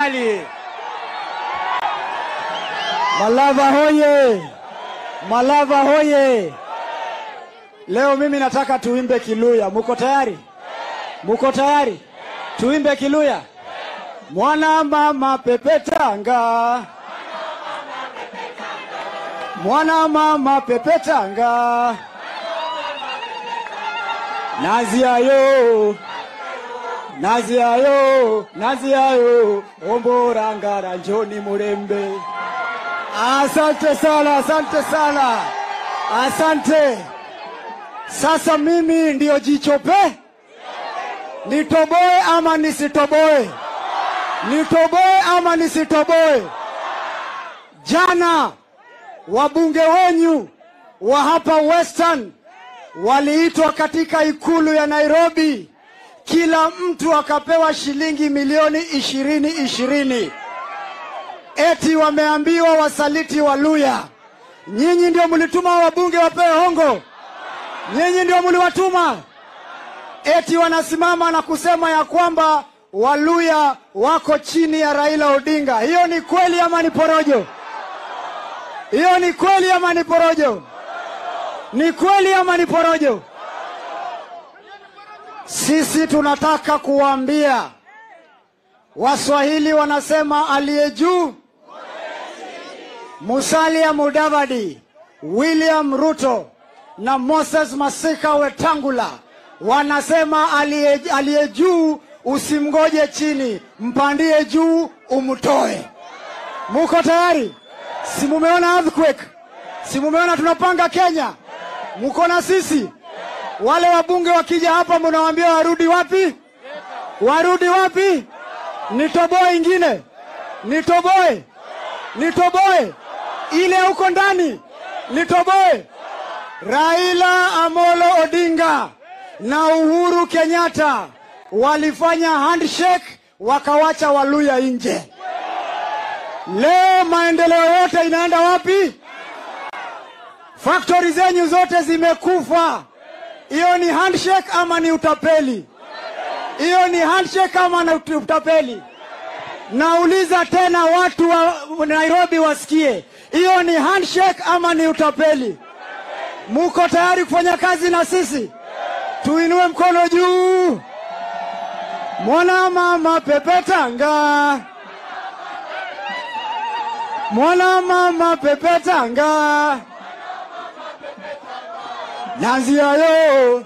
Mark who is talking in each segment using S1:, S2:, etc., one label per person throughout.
S1: Ali.
S2: Malava hoye! Malava hoye! Leo mimi nataka tuimbe Kiluya. Muko tayari? Muko tayari? Tuimbe Kiluya. Mwana mama pepetanga, mwana mama pepetanga, naziayo naziayo naziayo omborangara njoni mulembe. Asante sana, asante sana, asante. Sasa mimi ndiyo jichope, nitoboe ama nisitoboe? Nitoboe ama nisitoboe? Jana wabunge wenyu wa hapa Western waliitwa katika ikulu ya Nairobi, kila mtu akapewa shilingi milioni ishirini ishirini eti wameambiwa wasaliti Waluya. Nyinyi ndio mlituma wabunge wapewe hongo? Nyinyi ndio mliwatuma? Eti wanasimama na kusema ya kwamba Waluya wako chini ya Raila Odinga. Hiyo ni kweli ama ni porojo? Hiyo ni kweli ama ni porojo? Ni kweli ama ni porojo? Sisi tunataka kuwaambia Waswahili wanasema aliye juu Musalia Mudavadi, William Ruto na Moses Masika Wetangula wanasema aliye aliye juu usimgoje chini, mpandie juu umtoe. Muko tayari? Si mumeona earthquake? Si mumeona tunapanga Kenya? Muko na sisi? Wale wabunge wakija hapa, mnawaambia warudi wapi? Warudi wapi? Nitoboe ingine, nitoboe, nitoboe ile huko ndani, nitoboe. Raila Amolo Odinga na Uhuru Kenyatta walifanya handshake, wakawacha Waluya nje. Leo maendeleo yote inaenda wapi? Faktori zenyu zote zimekufa. Hiyo ni handshake ama ni utapeli? Hiyo ni handshake ama na utapeli? Nauliza tena watu wa Nairobi wasikie, hiyo ni handshake ama ni utapeli? Muko tayari kufanya kazi na sisi? Tuinue mkono juu. Mwana mama pepetanga, mwana mama pepetanga, naziayo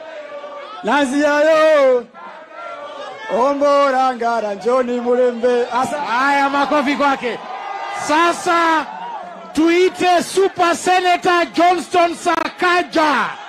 S2: naziayo ombora ngara njoni mulembe. Asa
S1: Haya, makofi kwake. Sasa tuite Super Senator Johnston Sakaja.